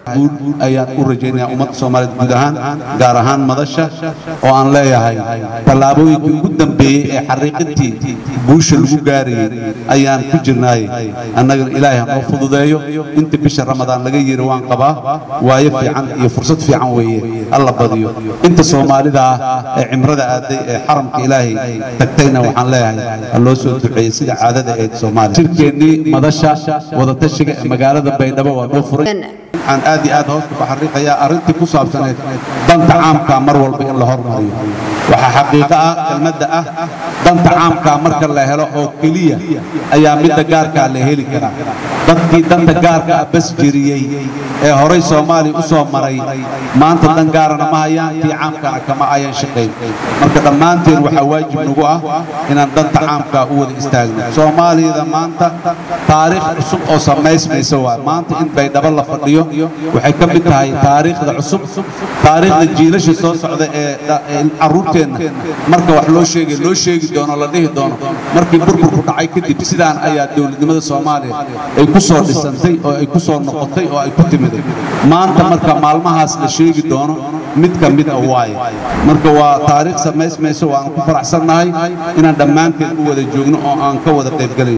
guul ayaan u rajaynayaa ummadda soomaaliyeed guud ahaan gaar ahaan madasha oo aan leeyahay tallaabooyinkii ugu dambeeyey ee xariiqintii guusha lagu gaarayey ayaan ku jirnaay annagana ilaahay ha noo fududeeyo inta bisha ramadaan laga yiri waan qabaa waayo fiican iyo fursad fiican weeye alla badiyo inta soomaalida ah ee cimrada aaday ee xaramka ilaahay tagtayna waxaan leeyahay ha loo soo duceeyey sida caadada ee soomaaliya shirkeennii madasha wadatashiga ee magaalada baydhabo waa noo furay waxaan aad iyo aad hoosta ku xariiqayaa arrintii ku saabsaneed danta caamka mar walba in la hormariyo waxaa xaqiiqo ah kelmadda ah danta caamka marka la helo oo keliya ayaa midda gaarkaa la heli karaa dadkii danta gaarka ah bas jiriyey ee horay soomaaliya u soo maray maanta dan gaarana ma hayaan tii caamkana kama ayan shaqayn marka dhammaanteen waxaa waajib nagu ah inaan danta caamkaa u wada istaagno soomaaliyada maanta taariikh cusub oo samaysmaysa waa maanta in baydhabo la fadhiyo waxay ka mid tahay taariikhda cusub taariikhda jiilasha soo socda ee carruurteenna marka wax loo sheegay loo sheegi doono la dhihi doono markii burburku dhacay kadib sidaan ayaa dowladnimada soomaaliya ay ku soo dhisantay oo ay ku soo noqotay oo ay ku timiday maanta marka maalmahaas la sheegi doono mid ka mid a waaye marka waa taariikh samaysmayso waan ku faraxsannahay inaan dhammaanteen u wada joogno oo aan ka wada qaybgalayn